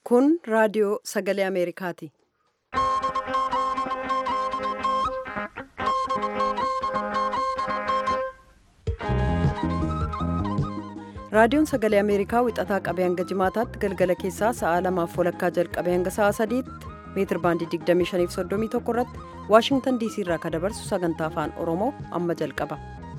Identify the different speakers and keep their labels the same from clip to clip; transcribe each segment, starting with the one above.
Speaker 1: Kun raadiyoo sagalee Ameerikaati. Raadiyoon sagalee Ameerikaa wixataa qabee hanga jimaataatti galgala keessaa sa'a lamaaf walakkaa jalqabee hanga sa'a sadiitti meetir baandii 2531 irratti Waashingtan diisii irraa kan dabarsu sagantaa afaan Oromoo amma jalqaba.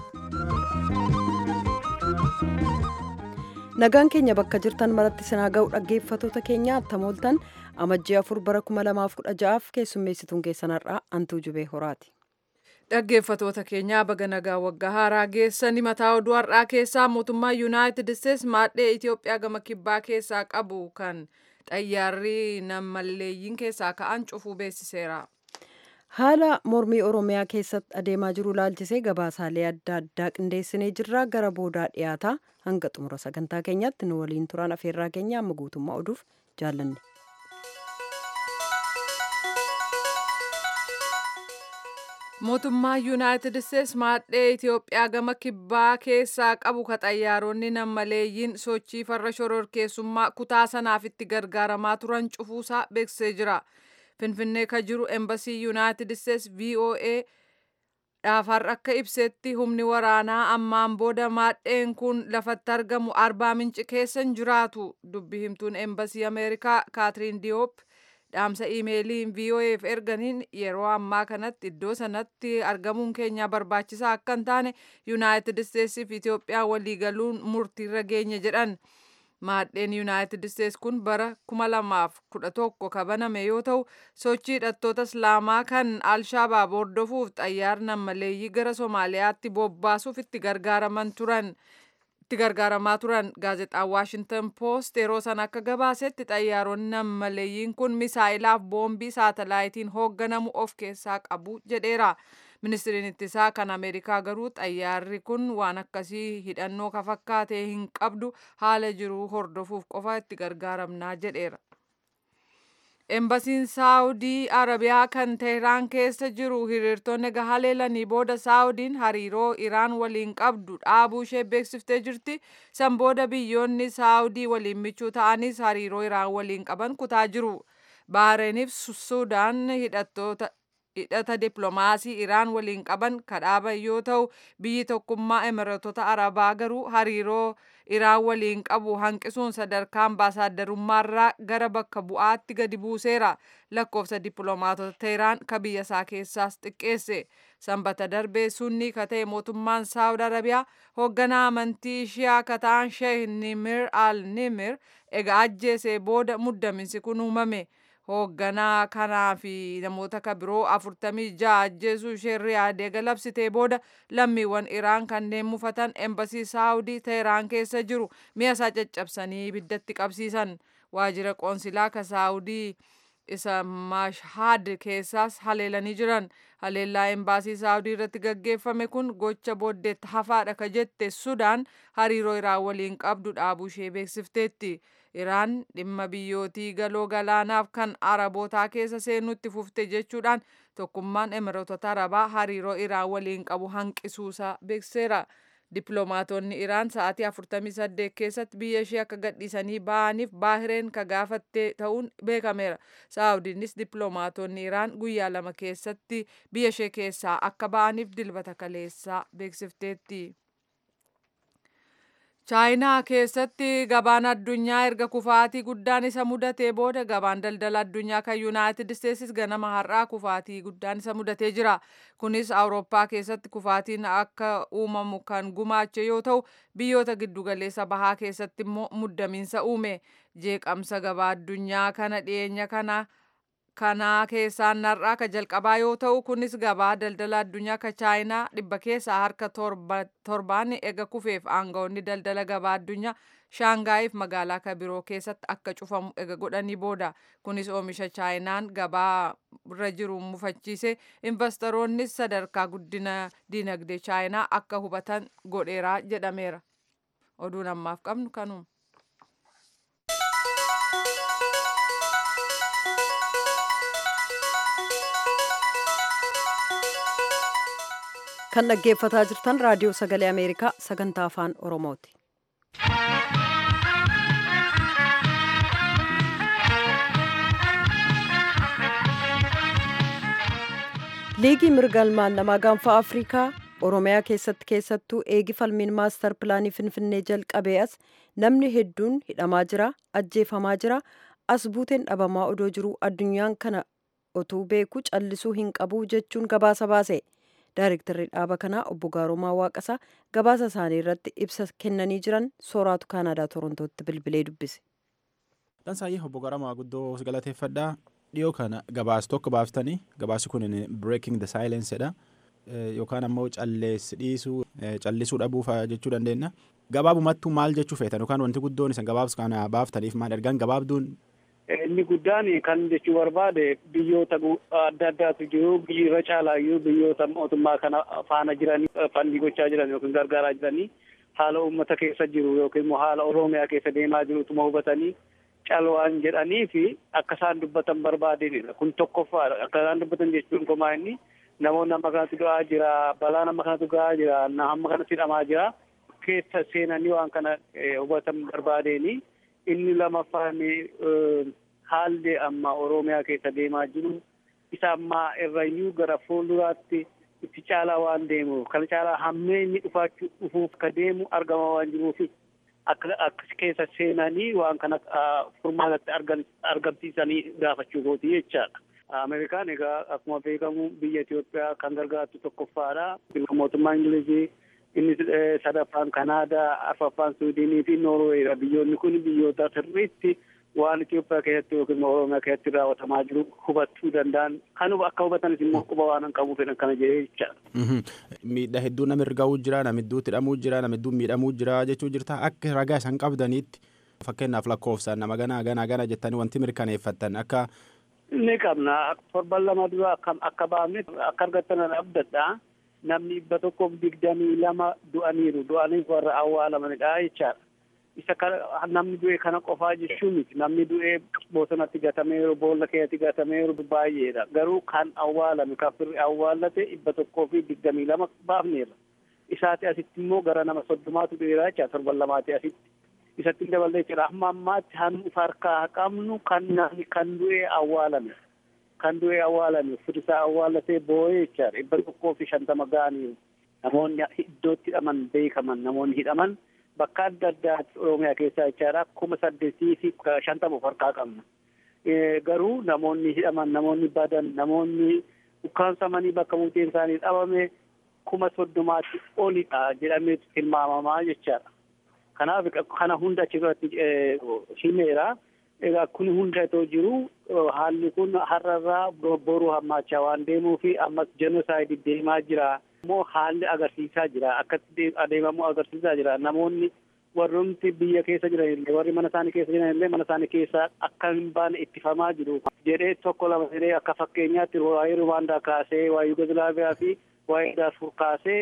Speaker 1: Nagaan keenya bakka jirtan maratti sinaa ga'u dhaggeeffatoota keenya attamooltan amajjii afur bara 2016 keessummeessituun keessan har'aa Antuu Jubee Horaati.
Speaker 2: Dhaggeeffatoota keenyaa baga nagaa waggaa haaraa geessanii mataa oduu har'aa keessaa mootummaa yuunaayitid isteetsi maadhee Itoophiyaa gama kibbaa keessaa qabu kan xayyaarri nammalleeyyiin keessaa ka'an cufuu beeksiseera.
Speaker 1: Haala mormii Oromiyaa keessatti adeemaa jiru laalchisee gabaasaalee adda addaa qindeessinee jirra gara boodaa dhiyaataa hanga xumura sagantaa keenyaatti nu waliin turan afeerraa keenya amma guutummaa oduuf jaallanne.
Speaker 2: mootummaa yuunaayitid isteetsi maadhee itiyoophiyaa gama kibbaa keessaa qabu ka xayyaaronni nammaleeyyiin sochii farra shororkeessummaa kutaa sanaaf itti gargaaramaa turan cufuusaa beeksisee jira finfinnee ka jiru embasii yuunaayitid isteetsi voa dhaafar akka ibsetti humni waraanaa ammaan booda maadheen kun lafatti argamu arbaa minci keessa hin jiraatu dubbi himtuun embasii ameerikaa kaatiriin diyoop dhaamsa iimeeliin voaf erganiin yeroo ammaa kanatti iddoo sanatti argamuun keenya barbaachisaa akka hin taane yuunaayitid isteetsii fi itiyoophiyaa waliigaluun murtiirra geenye jedhan maadheen yuunaayitid isteets kun bara 2011 kabaname yoo ta'u sochii hidhattoota islaamaa kan alshaabaab hordofuuf xayyaara nammaleeyyii gara somaaliyaatti bobbaasuuf itti gargaaraman turan. itti gargaaramaa turan gaazexaan waashintan poost yeroo san akka gabaasetti xayyaaronni nammaleeyyiin kun misaa'ilaaf boombii saatalaayitiin hoogganamu of keessaa qabu jedheera ministiriin ittisaa kan ameerikaa garuu xayyaarri kun waan akkasii hidhannoo ka fakkaatee hin qabdu haala jiruu hordofuuf qofa itti gargaaramnaa jedheera. Embasiin Saawudii Arabiyaa kan Teheraan keessa jiru hiriirtonni haleelanii booda Saawudiin hariiroo Iraan waliin qabdu dhaabuu ishee beeksiftee jirti. San booda biyyoonni Saawudii waliin michuu ta'anis hariiroo Iraan waliin qaban kutaa jiru. Bahreeniif Sudaan hidhattoota hidhata dippiloomaasii Iraan waliin qaban kadhaaban yoo ta'u biyyi tokkummaa Imireetota Arabaa garuu hariiroo Iraan waliin qabu hanqisuun sadarkaa ambaasaadarummaarraa gara bakka bu'aatti gadi buuseera. Lakkoofsa dippiloomaatota Teheraan ka biyya isaa keessaas xiqqeesse. Sanbata darbee sunni ka ta'e mootummaan Saawud Arabiyaa hoogganaa amantii Shiyaa ka ta'an Sheeh Nimir al-Nimir egaa ajjeesee booda muddaminsi kun uumame. hoogganaa kanaa fi namoota ka biroo afurtamii ja'a ajjeesuu ishee riyaadee galabsitee booda lammiiwwan iraan kanneen mufatan embasii saawudii teheraan keessa jiru mi'a isaa caccabsanii ibiddatti qabsiisan waajjira qoonsilaa ka saawudii isa mashhad keessaas haleelanii jiran haleellaa embaasii saawudii irratti gaggeeffame kun gocha booddeetti hafaadha ka jette sudaan hariiroo iraan waliin qabdu dhaabuu ishee beeksifteetti. Iraan dhimma biyyootii galoo galaanaaf kan arabootaa keessa seenutti fufte jechuudhaan tokkummaan Imireetota Arabaa hariiroo Iraan waliin qabu hanqisuusaa beeksiseera. Dippiloomaatonni Iraan sa'aatii 48 keessatti biyya ishee akka gadhiisanii ba'aniif Baahireen ka gaafattee ta'uun beekameera. Saawudiinis dippiloomaatonni Iraan guyyaa lama keessatti biyya ishee keessaa akka ba'aniif dilbata kaleessaa beeksifteetti. chaayinaa keessatti gabaan addunyaa erga kufaatii guddaan isa mudatee booda gabaan daldala addunyaa kan yuunaayitid isteetsis ganama har'aa kufaatii guddaan isa mudatee jira kunis awurooppaa keessatti kufaatiin akka uumamu kan gumaache yoo ta'u biyyoota giddugaleessa bahaa keessatti immoo muddamiinsa uume jeeqamsa gabaa addunyaa kana dhiyeenya kana kanaa keessaan har'aa ka jalqabaa yoo ta'u kunis gabaa daldala addunyaa ka chaayinaa dhibba keessaa harka torbaan ega kufeef aangawoonni daldala gabaa addunyaa shaangaayiif magaalaa ka biroo keessatti akka cufamu ega godhanii booda kunis oomisha chaayinaan gabaa irra jiru mufachiise investoroonnis sadarkaa guddina dinagdee chaayinaa akka hubatan godheeraa jedhameera oduun ammaaf qabnu kanuma.
Speaker 1: kan dhaggeeffataa jirtan raadiyoo sagalee ameerikaa sagantaa afaan oromooti. liigii mirga ilmaan namaa gaanfa afrikaa oromiyaa keessatti keessattuu eegi falmiin maastar pilaanii finfinnee jalqabee as namni hedduun hidhamaa jira ajjeefamaa jira as buuteen dhabamaa odoo jiru addunyaan kana otuu beeku callisuu hin qabu jechuun gabaasa baase Daarektarri dhaaba kanaa obbo Gaarumaa Waaqasaa gabaasa isaanii irratti ibsa kennanii jiran sooraatu Kaanaadaa Torontootti bilbilee dubbise.
Speaker 3: Dhansaayyee obbo Gaarumaa guddoo galateeffadhaa. Dhiyoo kana gabaasa tokko baaftanii gabaasi kun breaking the silence dha. Yookaan ammoo calleessi dhiisuu callisuu dhabuu jechuu dandeenya. Gabaabumattuu maal jechuu feetan yookaan wanti guddoon isa gabaabsa kana baaftaniif maal ergaan gabaabduun
Speaker 4: Inni guddaan kan jechuu barbaade biyyoota adda addaatu jiru biyyi irra caalaayyuu biyyoota mootummaa kana faana jiranii fandii gochaa jiran yookiin gargaaraa jiranii haala uummata keessa jiru yookiin immoo haala oromiyaa keessa deemaa jirutuma hubatanii calwaan jedhanii fi akka isaan dubbatan barbaadanidha. Kun tokkoffaadha. Akka isaan dubbatan jechuun komaa inni namoonni amma kanatti du'aa jira balaa nama kanatti ga'aa jira amma kanatti hidhamaa jira keessa seenanii waan kana hubatan barbaadeni. inni lamaffaan haalli amma oromiyaa keessa deemaa jiru isa ammaa irrayyuu gara fuulduraatti itti caalaa waan deemuuf kana caalaa hammeenyi dhufaachuu dhufuuf ka deemu argama waan jiruuf akka akka keessa seenanii waan kana furmaatatti argan argamsiisanii gaafachuu kooti jechaadha. Ameerikaan egaa akkuma beekamu biyya Itoophiyaa kan gargaartu tokkoffaadha. Mootummaa Ingilizii inni sadaffaan Kanaadaa, arfaffaan Suudiinii fi Noorweeydha. Biyyoonni kun biyyoota sirriitti waan Itoophiyaa keessatti yookiin Oromiyaa keessatti raawwatamaa jiru hubachuu danda'an. Kan akka hubatanis immoo quba waan hin qabuuf kana jedhee jechaadha.
Speaker 3: Miidhaa hedduu nama irgaa'uu jira, nama hedduutti hidhamuu jira, nama hedduun miidhamuu jira jechuu jirta. Akka ragaa isaan qabdaniitti fakkeenyaaf lakkoofsaan nama ganaa ganaa gana jettanii wanti mirkaneeffattan akka.
Speaker 4: Ni qabna. Torban lama dura akka baafne akka argattan abdadha. namni dhibba tokkoof digdamii lama du'aniiru du'aniif warra awwaalamanidha jechaadha. Isa kana namni du'e kana qofaa jechuun miti namni du'e bosonatti gatameeru boolla keessatti gatameeru baay'eedha garuu kan awwaalame kan firri awwaallate dhibba tokkoo fi digdamii lama baafneerra. Isaati asitti immoo gara nama soddomaatu du'eera jecha torban lamaati asitti. Isatti daballee jira amma ammaatti hannu harkaa qabnu kan namni kan du'e awwaalame. kan du'e awwaalame firisaa awwaalatee boo'ee jechaadha dhibba tokkoo fi shantama ga'aniiru namoonni iddootti hidhaman beekaman namoonni hidhaman bakka adda addaatti oromiyaa keessaa jechaadha kuma saddeetii fi shantama of harkaa qabna garuu namoonni hidhaman namoonni badan namoonni ukkaansamanii bakka buuteen isaanii dhabame kuma soddomaatti olidha jedhameetu tilmaamamaa jechaadha kanaaf kana hunda achirratti himeera. Egaa kun hunda itoo jiru haalli kun har'arraa boruu hammaachaa waan deemuu fi ammas jenosaayidii deemaa jira. Immoo haalli agarsiisaa jira. Akkatti adeemamu agarsiisaa jira. Namoonni warroonni biyya keessa jiran illee warri mana isaanii keessa jiran illee mana isaanii keessa akka hin baane ittifamaa jiru. Jedhee tokko lama jedhee akka fakkeenyaatti waa'ee Ruwaandaa kaasee waa'ee Yugosilaaviyaa fi waa'ee Daarfur kaasee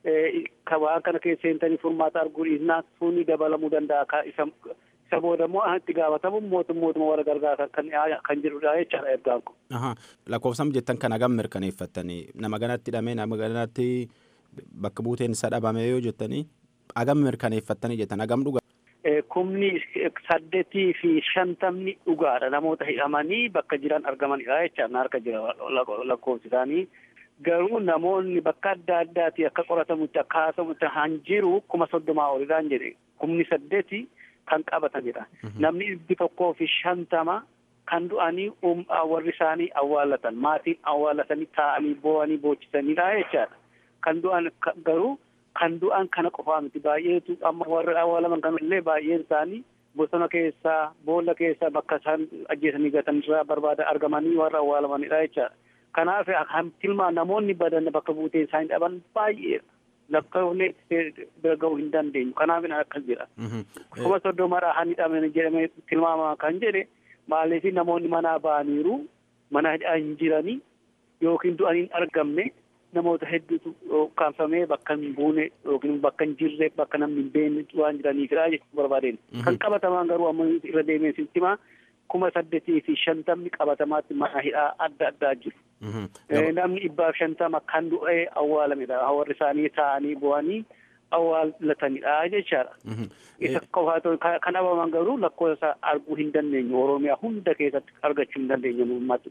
Speaker 4: waan kana keessa seentanii furmaata arguu dhiisnaa sunni dabalamuu danda'a. Isa isa booda immoo itti gaafatamu mootummaa warra gargaara kan kan jedhudha jechaadha ergaan kun.
Speaker 3: Lakkoofsam jettan kan hagam mirkaneeffattanii nama ganatti hidhamee nama ganatti bakka buuteen isa dhabame yoo jettanii hagam mirkaneeffattanii jettan hagam dhugaa.
Speaker 4: Kumni saddeetii fi shantamni dhugaadha namoota hidhamanii bakka jiran argamanidha jechaan harka jira lakkoofsi isaanii. Garuu namoonni bakka adda addaati akka qoratamutti akka haasamutti han jiru kuma soddomaa olidhaan jedhe kumni saddeeti. kan qabatanidha. Namni dhibbi tokkoo fi shantama kan du'anii warri isaanii awwaallatan maatiin awwaallatanii taa'anii boo'anii boochisanidha jechaadha. Kan du'an garuu kan du'an kana qofaa miti baay'eetu amma warri awwaalaman kanallee baay'een isaanii bosona keessaa boolla keessaa bakka isaan ajjeesanii gatanirraa barbaada argamanii warra awwaalamanidha jechaadha. Kanaaf tilmaan namoonni badan bakka buuteen isaanii dhaban baay'eedha. lakkoofne bira ga'uu hin dandeenyu kanaaf akkas jedha. kuma soddomadha han hidhameen jedhamee tilmaama kan jedhe maaliif namoonni manaa ba'aniiru mana hin jiranii yookiin du'anii hin argamne namoota hedduutu kaanfamee bakka hin buune yookiin bakka hin jirre bakka namni hin beekne waan jiraniifidha jechuu barbaadeen. Kan qabatamaan garuu amma irra deemee sitti kuma saddeetii fi shantamni qabatamaatti mana hidhaa adda addaa jiru. Namni dhibbaaf shantama kan du'ee awwaalamedha. Warri isaanii taa'anii bu'anii awwaalatanidha jechaadha. Isa qofaatu kan dhabaman garuu lakkoofsa arguu hin dandeenyu. Oromiyaa hunda keessatti argachuu hin dandeenyu uummatu.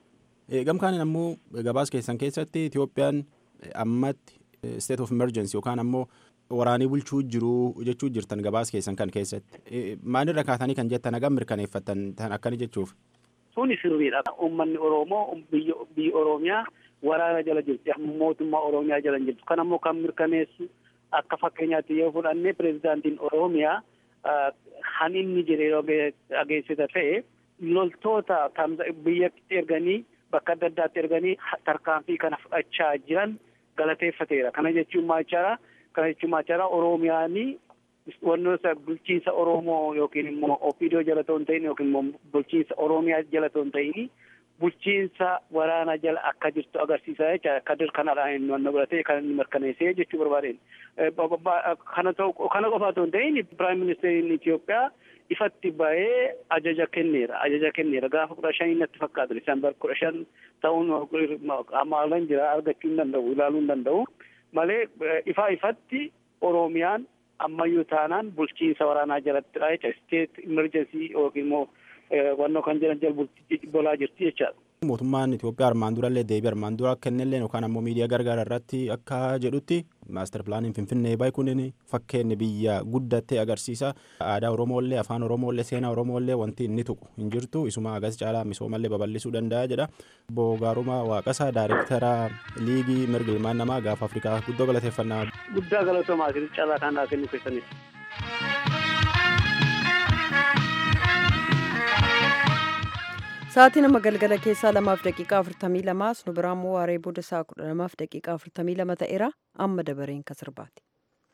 Speaker 3: Gamkaan ammoo gabaas keessan keessatti Itoophiyaan ammatti state of emergency yookaan ammoo waraanii bulchuu jiru jechuu jirtan gabaas keessan kan keessatti maalirra kaatanii kan jettan hagam mirkaneeffattan tan akkani jechuuf.
Speaker 4: Suni sirriidha. Uummanni Oromoo biyya Oromiyaa waraana jala jirti. Mootummaa Oromiyaa jala hin jirtu. Kan ammoo kan mirkaneessu akka fakkeenyaatti yoo fudhanne pirezidaantiin Oromiyaa kan inni jedhee dhageessita ta'e loltoota biyyatti erganii bakka adda addaatti erganii tarkaanfii kana fudhachaa jiran galateeffateera. Kana jechuun maal Kana jechuun maal Oromiyaanii wannoota bulchiinsa Oromoo yookiin immoo Opiidoo jala ta'uu hin ta'in yookiin immoo bulchiinsa Oromiyaa jala ta'uu hin ta'in bulchiinsa waraanaa jala akka jirtu agarsiisa jecha kadir kanadhaan inni wanna godhatee kan inni mirkaneessee jechuu barbaadeen. Kana ta'u kana qofa otoo hin ta'in Piraayim Ministeeriin Itoophiyaa ifatti bahee ajaja kenneera. Ajaja kenneera gaafa kudha shanii natti fakkaatu Diseembar kudha shan ta'uun amaalan jira argachuu hin danda'u ilaaluu hin danda'u malee ifaa ifatti Oromiyaan ammayyuu taanaan bulchiinsa waraanaa jalattidha jecha isteet imerjensii yookiin immoo wannoo kan jedhan jala bolaa jirti jechaadha.
Speaker 3: Mootummaan Itoophiyaa armaan durallee deebii armaan dura kennellee yookaan ammoo miidiyaa gargaara irratti akka jedhutti maaster pilaaniin Finfinnee bahe kun fakkeenya biyya guddattee agarsiisa. Aadaa Oromoollee afaan Oromoollee seenaa Oromoollee wanti inni tuqu hin jirtu isuma agas caalaa misoomallee babal'isuu danda'a jedha. Boogaarumaa Waaqasaa Daayirektara Liigii Mirga Ilmaan Namaa gaafa Afrikaa guddoo galateeffannaa.
Speaker 4: Guddaa galatoomaa caalaa kan kennu keessaniif.
Speaker 1: Sa'aatii nama galgala keessaa lamaaf daqiiqaa afurtamii lamaas nu biraan immoo waaree booda sa'a kudha lamaaf daqiiqaa afurtamii lama ta'eera amma dabareen kan sirbaati.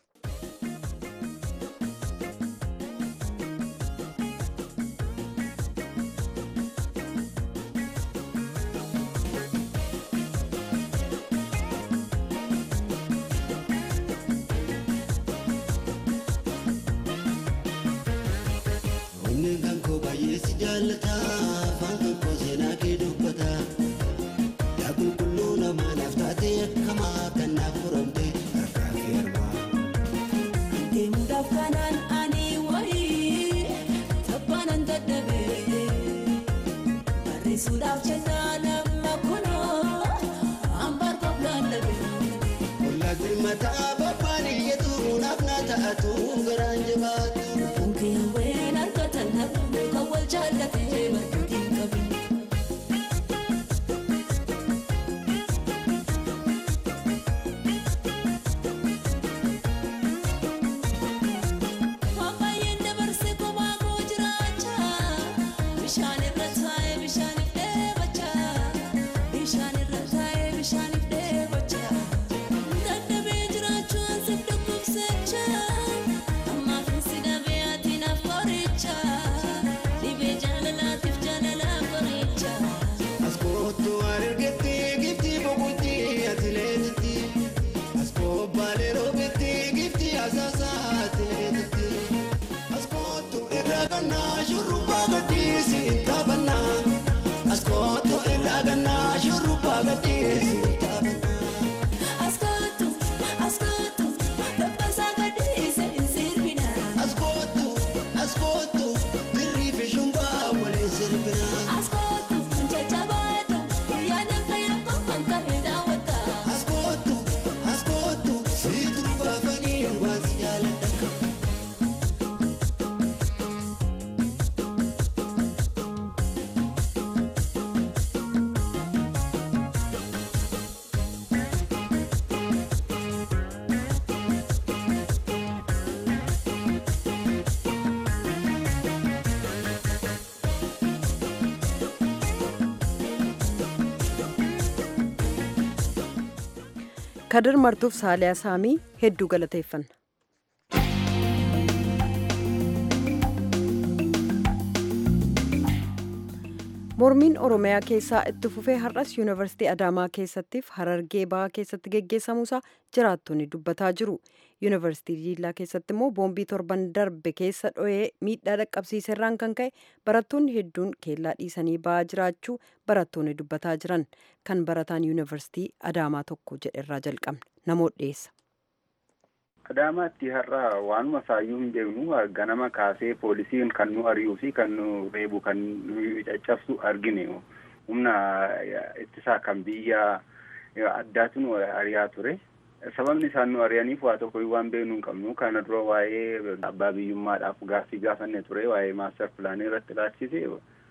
Speaker 1: kadir martuuf saaliyaa saamii hedduu galateeffanna. mormiin oromiyaa keessaa itti fufee har'as yuunivarsiitii adaamaa keessattiif harargee bahaa keessatti geggeessamuusaa jiraattonni dubbataa jiru yuunivarsiitii diillaa keessatti immoo boombii torban darbe keessa dho'ee miidhaa dhaqqabsiiserraan kan ka'e barattoonni hedduun keellaa dhiisanii ba'aa jiraachuu barattoonni dubbataa jiran kan barataan yuunivarsiitii adaamaa tokko jedherraa jalqabne namoota dhiyeessa.
Speaker 5: Adaamaatti har'a waanuma saayyuu hin beeknu ganama kaasee poolisiin kan nu ari'uu fi kan nu reebu kan nu caccabsu argine humna ittisaa kan biyya addaatiin ari'aa ture. Sababni isaan nu ari'aniif waa tokko waan beeknu hin qabnu kana dura waa'ee abbaa biyyummaadhaaf gaaffii gaafanne ture waa'ee maaster pilaanii irratti ilaalchise.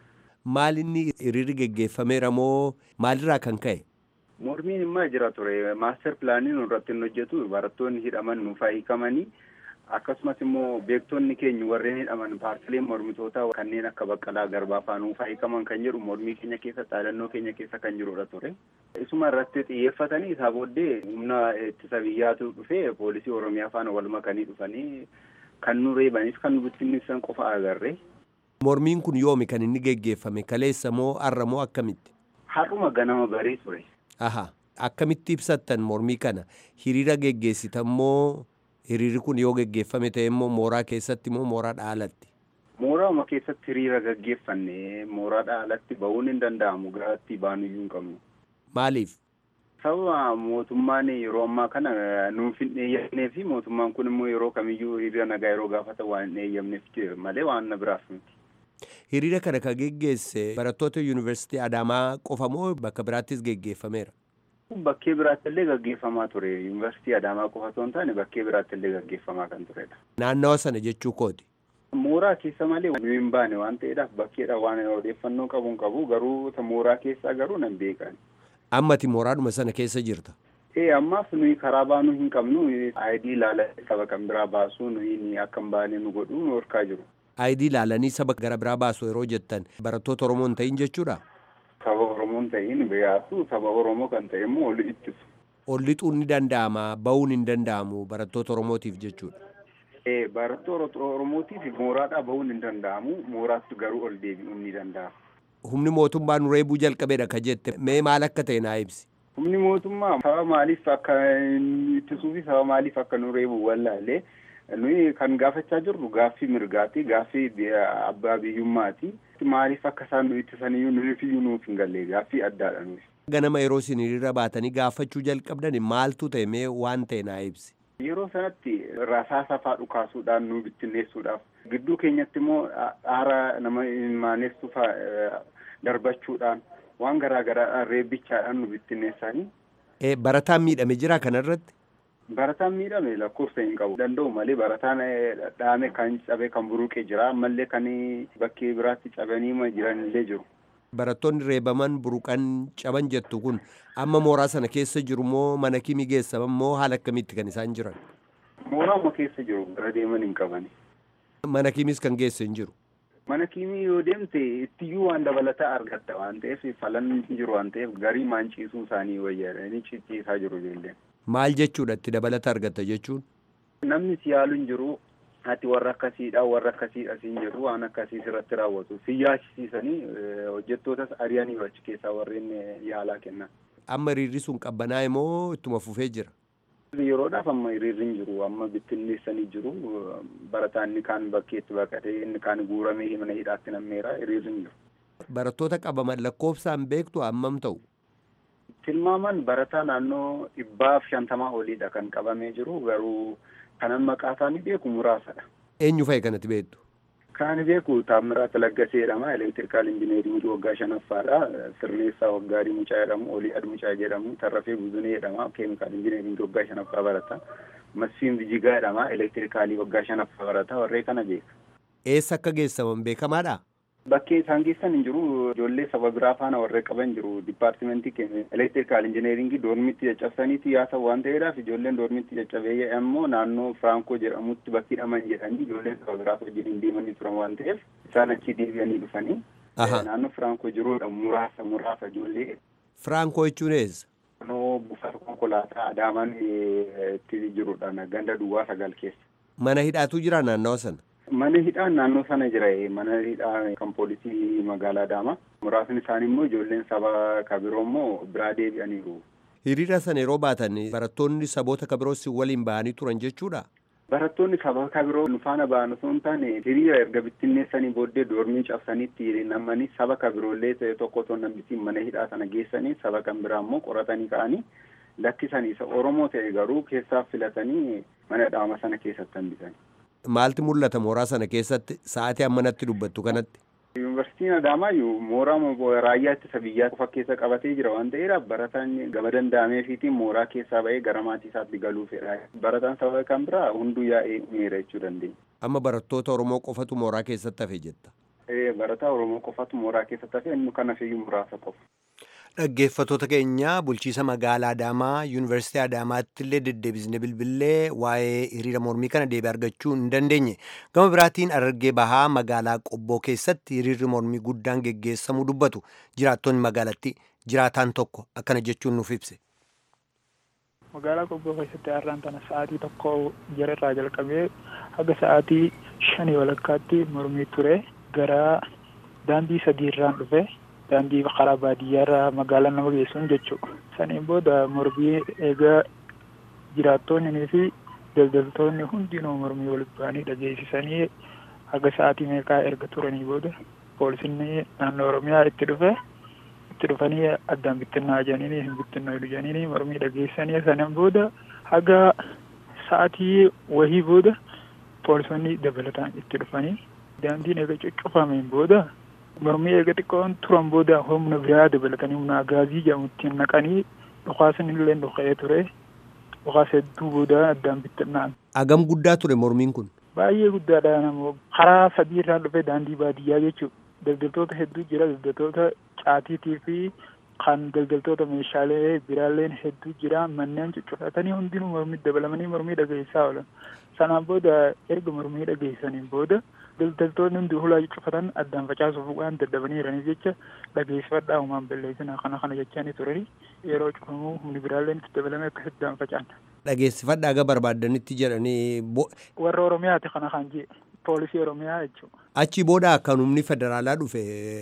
Speaker 6: Maal inni hiriirri geggeeffameera moo maalirraa kan ka'e?
Speaker 5: Mormiin immoo jira ture maaster pilaanii nu irratti hin hojjetu barattoonni hidhaman nuuf hiikamanii akkasumas immoo beektonni keenya warreen hidhaman paartileen mormitootaa kanneen akka baqqalaa garbaa fa'aa nuuf hiikaman kan jedhu mormii keenya keessa dhaadannoo keenya keessa kan jirudha ture. Isuma irratti xiyyeeffatanii isaa booddee humna ittisa biyyaatu dhufee poolisii oromiyaa faana wal makanii dhufanii kan nu reebanis kan nu bittinneessan qofa agarre.
Speaker 6: Mormiin kun yoomi kan inni geggeeffame kaleessa moo har'a moo akkamitti?
Speaker 5: Har'uma ganama barii ture.
Speaker 6: Aha akkamitti ibsattan mormii kana hiriira geggeessitan moo hiriirri kun yoo geggeeffame ta'e immoo mooraa keessatti moo mooraa dhaalatti?
Speaker 5: Mooraama keessatti hiriira gaggeeffanne mooraa dhaalatti ba'uun hin danda'amu garatti baanuyyuu hin qabnu.
Speaker 6: Maaliif?
Speaker 5: Sababa mootummaan yeroo ammaa kana nuuf hin eeyyamnee fi mootummaan kun immoo yeroo kamiyyuu hiriira nagaa yeroo gaafatan waan hin eeyyamneef malee waan na biraaf miti.
Speaker 6: Hiriira kana kan geggeesse barattoota yuunivarsiitii Adaamaa qofa moo bakka biraattis geggeeffameera?
Speaker 5: Bakkee biraatti illee gaggeeffamaa ture. Yuunivarsiitii Adaamaa qofa osoo hin taane bakkee biraatti illee gaggeeffamaa kan turedha.
Speaker 6: Naannawa sana jechuu kooti.
Speaker 5: Mooraa keessa malee nu hin baane waan ta'eedhaaf bakkeedha waan odeeffannoo qabu hin qabu garuu mooraa keessaa garuu nan beekan.
Speaker 6: Ammati mooraadhuma sana keessa jirta.
Speaker 5: Ee ammaaf nuyi karaa baanuu hin qabnu ayidii ilaalee saba kan biraa baasuu nuyi akka hin baane nu godhu nu horkaa jiru.
Speaker 6: Ayidii ilaalanii saba gara biraa baasu yeroo jettan barattoota Oromoo hin ta'in jechuudha?
Speaker 5: Saba Oromoo hin ta'in biyyaatu saba Oromoo kan ta'e immoo ol ittisu.
Speaker 6: Ol lixuun ni danda'ama ba'uun hin danda'amu barattoota Oromootiif jechuudha.
Speaker 5: Ee barattoota Oromootiif mooraadhaa ba'uun hin danda'amu mooraatti garuu ol deebi'uun ni danda'ama.
Speaker 6: Humni mootummaa nu reebuu jalqabeedha ka jette mee maal akka ta'e naa ibsi.
Speaker 5: Humni mootummaa saba maaliif akka ittisuu fi saba maaliif akka nu reebu wallaalee nuyi kan gaafachaa jirru gaaffii mirgaati gaaffii abbaa biyyummaati maaliif akka isaan nu ittisaniyyuu nuyifiyyuu nuuf hin galle gaaffii addaadha nuyi.
Speaker 6: Ganama yeroo isin hiriira baatanii gaafachuu jalqabdan maaltu ta'e mee waan ta'e naa ibsi.
Speaker 5: Yeroo sanatti rasaasa faa dhukaasuudhaan nu bittinneessuudhaaf gidduu keenyatti immoo aara nama maanessu faa darbachuudhaan waan garaa garaadhaan reebbichaadhaan nu bittinneessanii.
Speaker 6: Barataan miidhame jira kanarratti?
Speaker 5: Barataan miidhame lakkoofsa hin qabu danda'u malee barataan dhaame kan cabe kan buruqe jira ammallee kan bakkee biraatti cabanii jiran illee jiru.
Speaker 6: Barattoonni reebaman buruqan caban jettu kun amma mooraa sana keessa jiru moo mana kimii geessaman moo haala akkamiitti kan isaan jiran?
Speaker 5: Mooraama keessa jiru gara deeman hin qabani.
Speaker 6: Mana kimiis kan geesse hin jiru?
Speaker 5: Mana kimii yoo deemte ittiyyuu waan dabalataa argatta waan ta'eef falan jiru waan ta'eef garii maanciisuu isaanii wayyaadhanii cicciisaa jiru ijoolleen.
Speaker 6: Maal jechuudha itti dabalata argatta jechuun?
Speaker 5: Namni si yaalu hin jiru ati warra akkasiidha warra akkasiidha siin jedhu waan akkasii irratti raawwatu si yaachisiisanii hojjettootas ari'anii achi keessaa warreen yaalaa kennan.
Speaker 6: Amma hiriirri sun qabbanaa'e moo ittuma fufee jira?
Speaker 5: Yeroodhaaf amma hiriirri hin jiru amma bittinneessanii jiru barataan inni kaan bakkeetti baqatee inni kaan guuramee mana hidhaatti nammeera hiriirri hin jiru.
Speaker 6: Barattoota qabaman lakkoofsaan beektu hammam ta'u?
Speaker 5: Tilmaaman barataa naannoo dhibbaaf shantamaa oliidha kan qabamee jiru garuu kanan maqaa isaanii beeku muraasadha.
Speaker 6: Eenyu fa'i kanatti beektu?
Speaker 5: Kan beeku Taammiraa Talaggasee jedhama. Elektirikaal injineeringii waggaa shanaffaadha. Sirneessaa Waggaarii Mucaa jedhamu. Olii Admucaa jedhamu. Tarrafee Buzunee jedhama. Keemikaal injineeringii waggaa shanaffaa barata. Masfiin Bijigaa jedhama. Elektirikaalii waggaa shanaffaa barata. Warree kana beeka.
Speaker 6: Eessa akka geessaman beekamaadha?
Speaker 5: Bakkee isaan geessan hin jiru. Ijoollee saba biraa faana warree qaban jiru. Dipaartimentii keenya elektirikaal injineeringii doormitti caccabsaniiti yaasan waan ta'eedhaaf ijoolleen doormitti caccabee immoo naannoo Firankoo jedhamutti bakki hidhaman jedhanii ijoolleen saba biraas wajjin deemanii turan waan ta'eef isaan achi deebi'anii dhufanii. Naannoo Firankoo jiruudha muraasa muraasa ijoollee.
Speaker 6: Firankoo jechuun eessa?
Speaker 5: Naannoo buufata konkolaataa Adaamaan itti jirudha ganda duwwaa sagal keessa.
Speaker 6: Mana hidhaatu jira naannawa sana?
Speaker 5: Mana hidhaan naannoo sana jira. Mana hidhaa kan poolisii magaalaa Adaamaa. Muraasni isaanii immoo ijoolleen saba kabiroo immoo biraa deebi'aniiru.
Speaker 6: Hiriira sana yeroo baatan barattoonni saboota kabiroos waliin bahanii turan jechuudha?
Speaker 5: Barattoonni saba kabiroo nu faana ba'an osoo hin taane hiriira erga bittinneessanii booddee doormii cabsaniitti namanii saba kabiroollee ta'e tokko osoo nambitiin mana hidhaa sana geessanii saba kan biraa immoo qoratanii ka'anii lakkisanii isa Oromoo ta'e garuu keessaa filatanii mana hidhaa sana keessatti hambisanii.
Speaker 6: Maalti mul'ata mooraa sana keessatti sa'aatii ammanatti dubbattu kanatti?
Speaker 5: Yuunivarsiitiin Adaamaa mooraa raayyaa ittisa biyyaa qofa keessa qabatee jira waan ta'eedhaaf barataan gama danda'ameefiitiin mooraa keessaa ba'ee gara maatii isaatti galuu fedha. Barataan saba kan biraa hunduu yaa'ee miira jechuu dandeenya.
Speaker 6: Amma barattoota Oromoo qofatu mooraa keessatti hafe jetta.
Speaker 5: Barataa Oromoo qofatu mooraa keessatti hafe inni kan hafeeyyuu muraasa qofa.
Speaker 6: Dhaggeeffattoota keenya bulchiisa magaalaa Adaamaa Yuunivarsiitii Adaamaatti illee deddeebisnee bilbilee waa'ee hiriira mormii kana deebii argachuu hin dandeenye. Gama biraatiin Harargee Bahaa magaalaa Qobboo keessatti hiriirri mormii guddaan geggeessamuu dubbatu jiraattonni magaalattii jiraataan tokko akkana jechuun nuuf ibse.
Speaker 7: Magaalaa Qobboo keessatti har'aan tana sa'aatii tokko jararraa jalqabee haga sa'aatii shanii walakkaatti mormii ture gara daandii sadiirraan dhufe. daandii karaa baadiyyaarraa magaalaa nama geessuun jechuudha. Saniin booda mormii eegaa jiraattonnii fi daldaltoonni hundinuu mormii walitti bu'anii dhageessisanii haga sa'aatii meeqaa erga turanii booda poolisinni naannoo Oromiyaa itti dhufe itti dhufanii addaan bittinnaa jedhanii hin bittinnaa jedhanii mormii dhageessanii saniin booda haga sa'aatii wahii booda poolisonni dabalataan itti dhufanii daandiin eega cuccufameen booda mormii eega xiqqoon turan booda humna biraa dabalatanii humna agaazii jedhamuttiin naqanii dhukaasni illee dhuka'ee ture dhukaas hedduu booda addaan bittinnaan.
Speaker 6: Agam guddaa ture mormiin kun?
Speaker 7: Baay'ee guddaadha namoo karaa sadii irraa dhufe daandii baadiyyaa jechuudha. Daldaltoota hedduu jira daldaltoota caatiitii fi kan daldaltoota meeshaalee biraalleen hedduu jira manneen cuccufatanii hundinuu mormii dabalamanii mormii dhageessaa oolan. Sanaan booda erga mormii dhageessaniin booda daldaltoonni hundi hulaa cuccufatan addaan facaasuuf waan daddabanii jiraniif jecha dhageessifadhaa uumaan balleessina kana kana jechanii turani yeroo cufamuu humni biraalleen itti dabalame akkas addaan facaan.
Speaker 6: Dhageessifadhaa aga barbaaddanitti jedhanii.
Speaker 7: Warra Oromiyaati kana kan jee poolisii Oromiyaa jechuudha.
Speaker 6: Achi booda akkan humni federaalaa dhufe.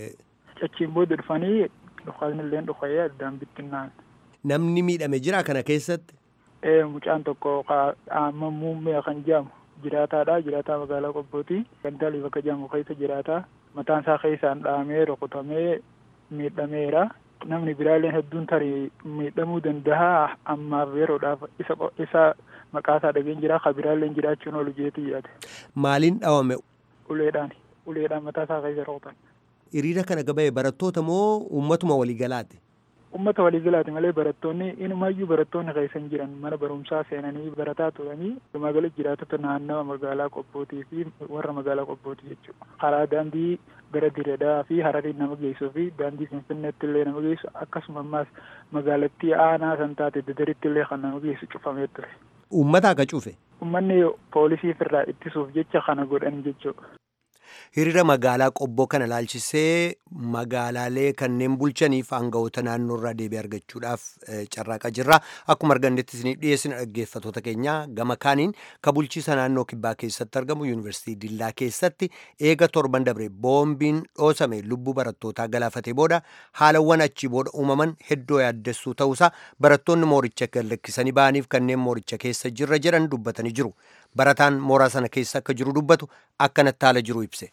Speaker 7: Achiin booda dhufanii dhukaasni illee dhuka'ee addaan bittinnaan.
Speaker 6: Namni miidhame jira kana keessatti.
Speaker 7: Ee mucaan tokko amma muummee kan jedhamu jiraataadha jiraataa magaalaa qobbooti gandaalii bakka jedhamu keessa jiraataa mataan isaa keessaan dhahamee rukutamee miidhameera namni biraalleen hedduun tarii miidhamuu danda'a ammaaf yeroodhaaf isa isa maqaa isaa dhageen jira ka biraalleen jiraachuun oolu jeetii yaade.
Speaker 6: Maaliin dhawame?
Speaker 7: Uleedhaan uleedhaan mataa isaa keessa rukutan.
Speaker 6: Hiriira kana gabaa'e barattoota moo uummatuma waliigalaati?
Speaker 7: ummata waliigalaati malee barattoonni inumaayyuu barattoonni keessa hin jiran mana barumsaa seenanii barataa turanii magaalaa jiraatota naannawa magaalaa qobbootii fi warra magaalaa qobbootii jechuudha. Karaa daandii gara diredaa fi hararii nama geessuu fi daandii finfinneetti illee nama geessu akkasuma ammaas magaalattii aanaa san taate dadaritti illee kan nama geessu cufamee ture.
Speaker 6: Uummata akka cufe?
Speaker 7: Uummanni poolisiif irraa ittisuuf jecha kana godhan jechuudha.
Speaker 6: Hiriira magaalaa qobboo kana laalchisee magaalaalee kanneen bulchaniif aangawoota naannoo irraa deebii argachuudhaaf carraaqaa jirra. Akkuma argannetti isiniif dhiyeessina dhaggeeffattoota keenya gama kaaniin ka bulchiisa naannoo kibbaa keessatti argamu yuunivarsiitii Dillaa keessatti eega torban dabre boombiin dhoosame lubbuu barattootaa galaafatee booda haalawwan achii booda uumaman hedduu yaaddessuu ta'uusaa barattoonni mooricha gallakkisanii ba'aniif kanneen mooricha keessa jirra jedhan dubbatanii jiru. Barataan mooraa sana keessa akka jiru dubbatu akkanatti haala jiru ibse.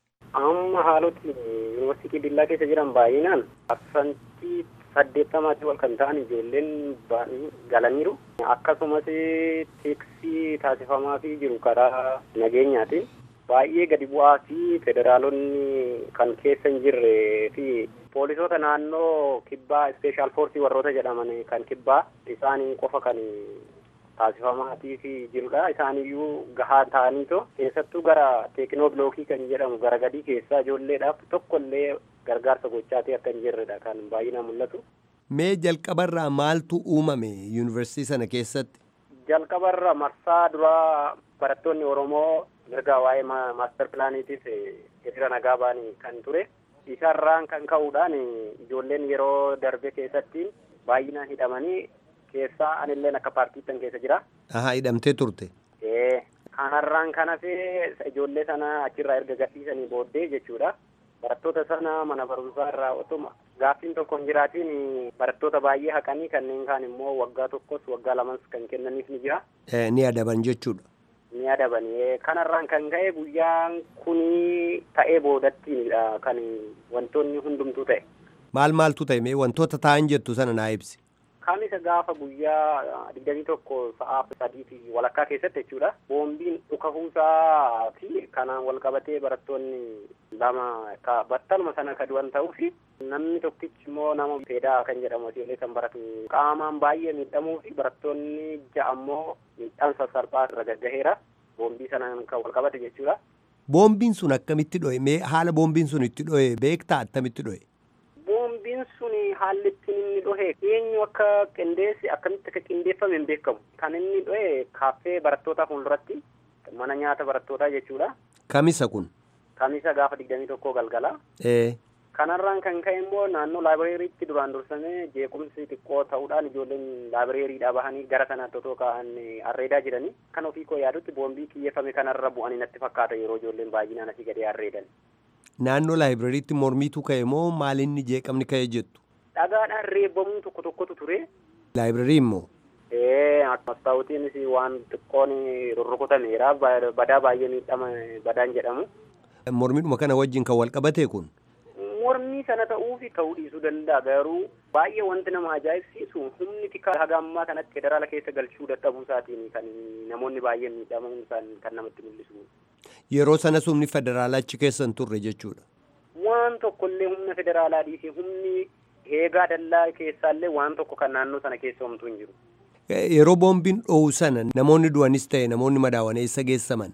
Speaker 8: Amma haaloti yuunivarsiitii Dillaa keessa jiran baay'inaan parsantii saddeettamaatii ol kan ta'an ijoolleen galaniiru. Akkasumas teeksii taasifamaa fi jiru karaa nageenyaatiin baay'ee gadi bu'aa fi federaalonni kan keessa hin jirre fi poolisoota naannoo kibbaa ispeeshaal foorsii warroota jedhaman kan kibbaa isaanii qofa kan taasifamaatii fi jirudha. Isaaniyyuu gahaa ta'aniitoo keessattuu gara teekinoolookii kan jedhamu gara gadii keessaa ijoolleedhaaf tokkollee gargaarsa gochaatee akka hin jirredha kan baay'inaan mul'atu.
Speaker 6: Mee jalqabarraa maaltu uumame yuunivarsiitii sana keessatti?
Speaker 8: Jalqabarra marsaa duraa barattoonni Oromoo mirga waa'ee maaster pilaaniitiif hiriira nagaa ba'anii kan ture. Isarraan kan ka'uudhaan ijoolleen yeroo darbe keessatti baay'inaan hidhamanii keessaa anilleen akka paartiittan keessa jira.
Speaker 6: Ahaa hidhamtee turte.
Speaker 8: Ee kanarraan kan hafee ijoollee sana achirraa erga gadhiisanii booddee jechuudha. Barattoota sana mana barumsaa irraa otuma gaaffiin tokko hin jiraatiin barattoota baay'ee haqanii kanneen kaan immoo waggaa tokkos waggaa lamas kan kennaniif ni jira.
Speaker 6: Ni adaban jechuudha.
Speaker 8: Ni adaban. Kanarraan kan ka'e guyyaan kuni ta'ee boodattiinidha kan wantoonni hundumtuu ta'e.
Speaker 6: Maal maaltu ta'e mee wantoota ta'an jettu sana naa ibsi.
Speaker 8: Kamisa gaafa guyyaa digdamii tokko sa'aa sadii fi walakkaa keessatti jechuudha. Boombiin dhukahuusaa fi kanaan wal qabatee barattoonni lama battaluma sana ka du'an ta'uu fi namni tokkichi immoo nama feedaa kan jedhamu ijoollee kan baratu qaamaan baay'ee miidhamuu fi barattoonni ja'a immoo miidhaan sassalphaa irra gaggaheera. Boombii sanaan kan wal qabate jechuudha.
Speaker 6: Boombiin sun akkamitti dho'e? Mee haala boombiin sun itti dho'e beektaa attamitti dho'e?
Speaker 8: Boombiin sun haalli ittiin inni dhohe eenyu akka qindeessi akkamitti akka qindeeffame hin beekamu. Kan inni dhohe kaaffee barattootaa fuulduratti mana nyaata barattootaa jechuudha.
Speaker 6: Kamisa kun?
Speaker 8: Kamisa gaafa digdamii tokkoo galgala.
Speaker 6: Ee.
Speaker 8: Kanarraan kan ka'e immoo naannoo laabireeriitti duraan dursamee jeequmsi xiqqoo ta'uudhaan ijoolleen laabireeriidhaa bahanii gara sanaatti otoo ka'an arreedaa jiranii kan ofii koo yaadutti boombii kiyyeeffame kanarra bu'anii natti fakkaata yeroo ijoolleen baay'inaan asii gadee arreedan.
Speaker 6: Naannoo laabireeriitti mormiitu ka'e moo maalinni jeeqamni ka'e jettu?
Speaker 8: Dhagaadhaan reebamuu tokko tokkotu ture.
Speaker 6: Laabireerii immoo?
Speaker 8: Ee mastaawutiinis waan xiqqoon rurrukutameera badaa baay'ee miidhama badaan jedhamu.
Speaker 6: Mormiidhuma kana wajjin kan wal qabate kun?
Speaker 8: mormii sana ta'uu fi ta'uu dhiisuu danda'a garuu baay'ee wanti nama ajaa'ibsiisu humni tika haga ammaa kanatti federaala keessa galchuu dadhabuu isaatiin kan namoonni baay'een miidhamuun isaan kan namatti mul'isu.
Speaker 6: Yeroo sana humni federaalaa achi keessa hin turre jechuudha.
Speaker 8: Waan tokkollee humna federaalaa dhiisee humni heegaa dallaa keessaallee waan tokko kan naannoo sana keessa homtuu hin jiru.
Speaker 6: Yeroo boombiin dho'u sana namoonni du'anis ta'e namoonni madaawan eessa geessaman?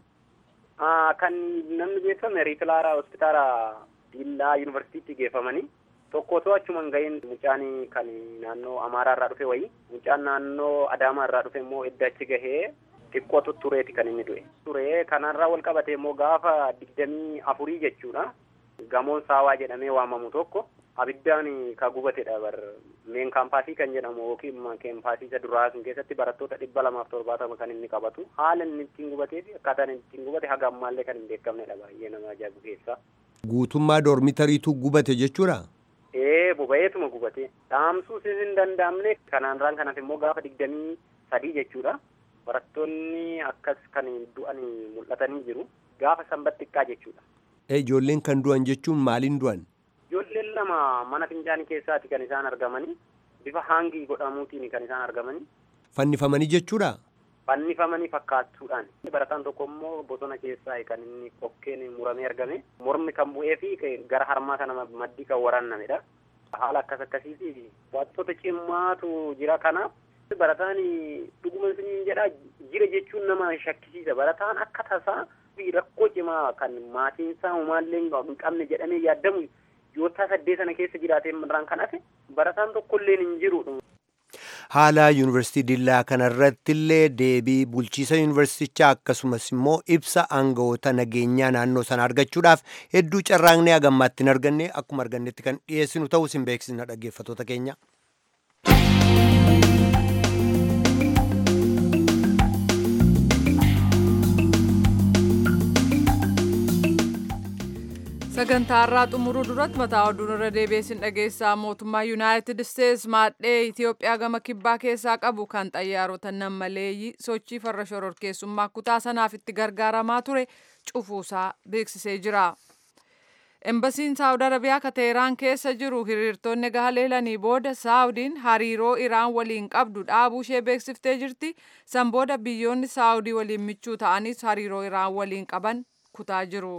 Speaker 8: Kan namni geeffame riifilaaraa hospitaala Diillaa yuunivarsiitiitti geeffamanii tokko otoo achuman ga'een mucaan kan naannoo Amaaraa irraa dhufe wayii mucaan naannoo Adaamaa irraa dhufe immoo edda achi gahee xiqqootu tureeti kan inni du'e. Ture kanarraa wal qabate immoo gaafa digdamii afurii jechuudha. Gamoon saawaa jedhamee waamamu tokko abiddaan ka gubatedha bar meen kaampaasii kan jedhamu yookiin kaampaasii isa duraa sun keessatti barattoota dhibba lamaaf torbaatama kan inni qabatu haala inni ittiin gubatee fi akkaataan inni ittiin gubate haga ammaallee kan hin beekamnedha baay'ee nama ajaa'ibu keessaa.
Speaker 6: Guutummaa doormitariitu gubate jechuudha?
Speaker 8: Ee boba'eetuma gubate. Dhaamsuus hin danda'amne kanaanraan kanaaf immoo gaafa digdamii sadii jechuudha. Barattoonni akkas kan du'an mul'atanii jiru. Gaafa sanbata xiqqaa jechuudha.
Speaker 6: Ijoolleen kan du'an jechuun maaliin du'an?
Speaker 8: Ijoolleen lama mana fincaanii keessaati kan isaan argamanii. Bifa haangii godhamuutiin kan isaan argamanii.
Speaker 6: Fannifamanii jechuudha?
Speaker 8: Fannifamanii fakkaatuudhaan. Barataan tokko immoo bosona keessaa kan inni qokkeen muramee argame. Mormi kan bu'ee fi gara harmaa kana maddii kan waraannamedha. Haala akkas akkasii fi wantoota cimmaatu jira kanaaf barataan dhuguma isin jedha jira jechuun nama shakkisiisa. Barataan akka tasaa fi rakkoo cimaa kan maatiinsaa homaallee hin qabne jedhamee yaadamu yoo saddeet sana keessa jiraatee irraan kan hafe barataan tokkollee hin jiru.
Speaker 6: Haala yuunivarsiitii Dillaa kanarratti illee deebii bulchiisa yuunivarsiitichaa akkasumas immoo ibsa aangawoota nageenyaa naannoo sana argachuudhaaf hedduu carraaqnee hagammaatti hin arganne akkuma argannetti kan dhiyeessinu ta'uu isin beeksisna dhaggeeffattoota keenya.
Speaker 2: sagantaa irraa xumuruu duratti mataa oduun irra deebiin dhageessaa mootummaa yuunaayitid isteets maadhee itiyoophiyaa gama kibbaa keessaa qabu kan xayyaarota nammaleeyyii sochii farra shororkeessummaa kutaa sanaaf itti gargaaramaa ture cufuusaa beeksisee jira. Embasiin Saawud Arabiyaa ka Teheraan keessa jiru hiriirtonni gaaleelanii booda Saawudiin hariiroo Iraan waliin qabdu dhaabuu ishee beeksiftee jirti. San booda biyyoonni Saawudii waliin michuu ta'anis hariiroo Iraan waliin qaban kutaa jiru.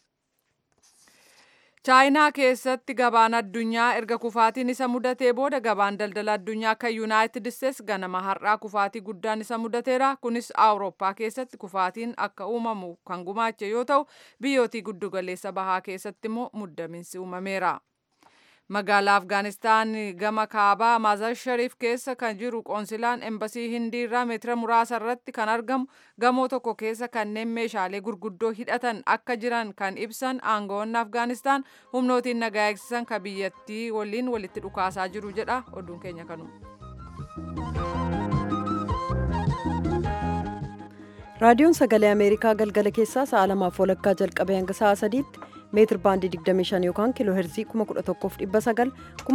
Speaker 2: chaayinaa keessatti gabaan addunyaa erga kufaatiin isa mudatee booda gabaan daldala addunyaa kan yuunaayitid isteets ganama har'aa kufaatii guddaan isa mudateera kunis awurooppaa keessatti kufaatiin akka uumamu kan gumaache yoo ta'u biyyootii giddugaleessa bahaa keessatti immoo muddaminsi uumameera. magaalaa afgaanistaan gama kaabaa maazar shariif keessa kan jiru qoonsilaan embasii hindii irraa meetira muraasa irratti kan argamu gamoo tokko keessa kanneen meeshaalee gurguddoo hidhatan akka jiran kan ibsan aangawoonni afgaanistaan humnootiin nagaa eegsisan ka biyyattii waliin walitti dhukaasaa jiru jedha oduun keenya kanuma.
Speaker 1: raadiyoon sagalee ameerikaa galgala keessaa sa'a lamaaf walakkaa jalqabee hanga sa'a sadiitti meetir baandii 25 yookaan kiiloo heerzii 11,900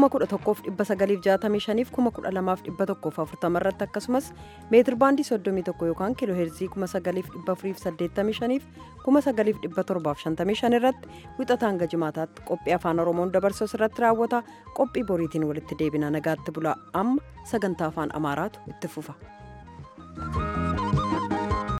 Speaker 1: 11,965 fi 12,140 irratti akkasumas meetir baandii 31 yookaan kiiloo heerzii 9,485 fi 9,755 irratti wixataan hanga jimaataatti qophii afaan oromoon dabarsu irratti raawwata qophii boriitiin walitti deebina nagaatti bula amma sagantaa afaan amaaraatu itti fufa.